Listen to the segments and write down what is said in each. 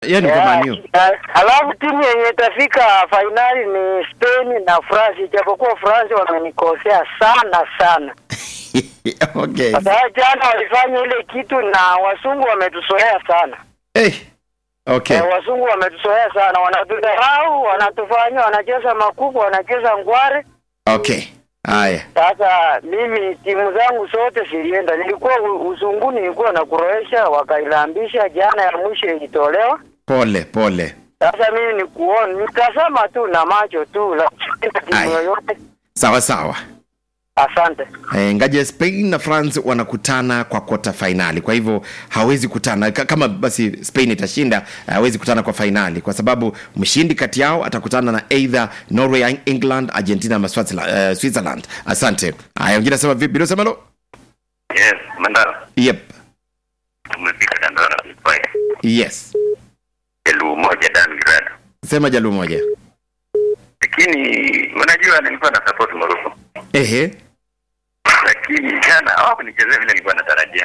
Yeye ni kwa Man U. Eh, Alafu timu yenye itafika fainali ni Spain na France, ijapokuwa France wamenikosea sana sana. okay. Sasa jana walifanya ile kitu na wasungu wametusoea sana. Hey. Okay. Eh, wasungu wametusoea sana, wanatudharau, wanatufanya, wanacheza makubwa, wanacheza ngware. Okay. Haya. Sasa mimi timu zangu zote zilienda, nilikuwa u- uzunguni, nilikuwa na Croatia, wakailambisha jana, ya mwisho ilitolewa. Pole, pole. Sasa mimi ni kuona, nitazama tu na macho tu, lakini timu Aya. yoyote. Sawa sawa. Asante. Eh, ngaje Spain na France wanakutana kwa kota fainali, kwa hivyo hawezi kutana Ka- kama basi Spain itashinda, hawezi kutana kwa fainali kwa sababu mshindi kati yao atakutana na either Norway, England, Argentina ama Swaziland, uh, Switzerland. Asante. Haya, wengine nasema vipi? Ndio sema lo. Yes, Mandala, Yep. tumefika Dandora Vipaya. Yes. Elfu moja Dan Grad. Sema jalu moja. Lakini unajua nilikuwa na support Morocco. Ehe. Lakini jana hawakunichezea vile nilikuwa natarajia.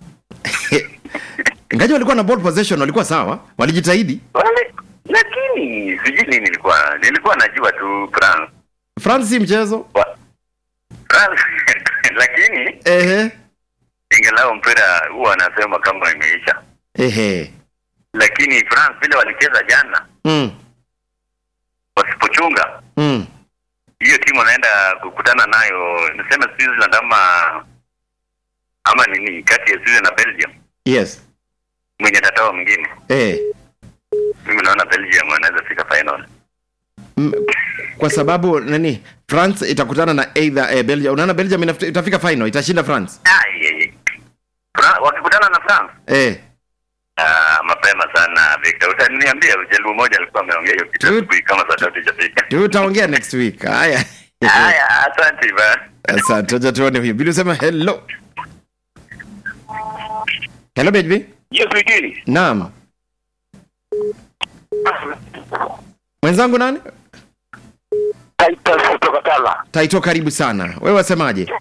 Ngaje walikuwa na ball possession, walikuwa sawa, walijitahidi. Wale lakini sijui nini nilikuwa nilikuwa najua tu France. France si mchezo. Wa- France lakini Ehe. ingelao mpira huwa anasema kama imeisha. Ehe. Lakini France vile walicheza jana Mm. wasipochunga Mm. hiyo timu anaenda kukutana nayo niseme Switzerland ama ama nini kati ya Switzerland na Belgium Yes. mwenye tatawa mwingine Eh. mimi naona Belgium wanaweza fika final Mm, kwa sababu nani france itakutana na either eh, belgium unaona belgium inaf- itafika final itashinda france Ai, ai, ai. Fra- wakikutana na France eh. ah, mapema sana Victor utaniambia jaluo moja alikuwa ameongea hiyo kitu Tut- asubuhi kama saa tatu ijafika tutaongea next week haya haya asante ba asante acha tuone huyu bili usema hello hello baby yes wikini naam mwenzangu nani Titus kutoka Tala. taito karibu sana wewe wasemaje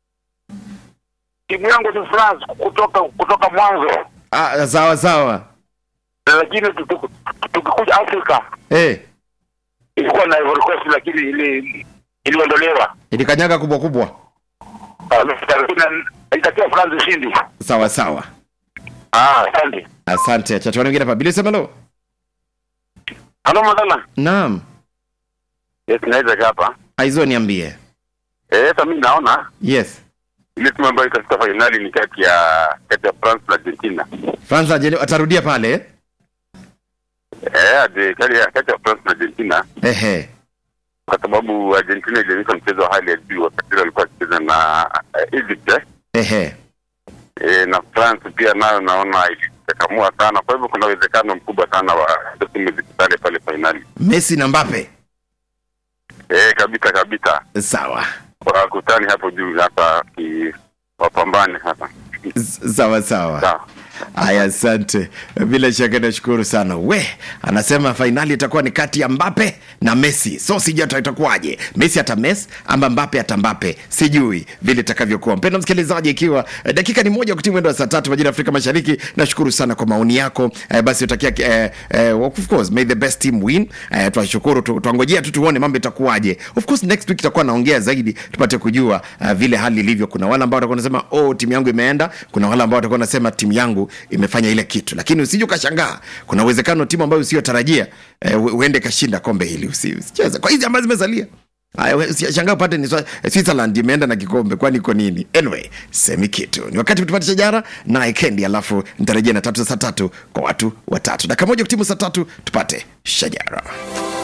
Timu yangu ni France kutoka kutoka mwanzo, ah, sawa sawa lakini tuki- tukikuja Afrika eh. ilikuwa na Ivory Coast, lakini ili iliondolewa. ilikanyaga kubwa kubwa Ah, lakini Itakia France ushindi. sawa sawa Ah, asante. asante acha tuone wengine hapa bili usema hello Halo madala. naam Yes, naweza hapa. aizo niambie Eh, sasa mimi naona yes ile timu ambayo itafika fainali ni kati ya kati ya France na Argentina. france Argenti- atarudia pale eh? Eh, ade- kati ya kati ya France na Argentina ehe kwa sababu Argentina ilionyesha mchezo wa hali ya juu wakati ile walikuwa wakicheza na eh, Egypt eh. ehe e, na France pia nayo naona ilikakamua sana. Kwa hivyo kuna uwezekano mkubwa sana wa hizo timu zikutane pale fainali. messi na mbape E, kabisa kabisa, sawa wakutani hapo juu hapa ki wapambane hapa. S- sawa sawa Sawa. haya asante bila shaka nashukuru sana we anasema fainali itakuwa ni kati ya mbape na messi so sijui ata- itakuwaje messi ata mes ama mbape ata mbape sijui vile itakavyokuwa mpendo msikilizaji ikiwa eh, dakika ni moja kutii mwendo wa saa tatu majira ya afrika mashariki nashukuru sana kwa maoni yako eh, basi utakia eh, eh, of course may the best team win eh, twashukuru tu- twangojea tu tuone mambo itakuwaje of course next week itakuwa naongea zaidi tupate kujua uh, vile hali ilivyo kuna wale ambao watakuwa nasema oh timu yangu imeenda kuna wale ambao watakuwa nasema timu yangu imefanya ile kitu lakini usije ukashangaa kuna uwezekano timu ambayo usiyotarajia eh, u- uende kashinda kombe hili Usi- usicheze kwa hizi ambazo zimesalia Haya, we- usishangaa upate ni Swa- Switzerland imeenda na kikombe, kwani iko nini? Anyway, semi kitu. Ni wakati tupate shajara naye Kendi, alafu nitarejea na tatu za saa tatu kwa watu watatu. Dakika moja kutimu saa tatu tupate shajara.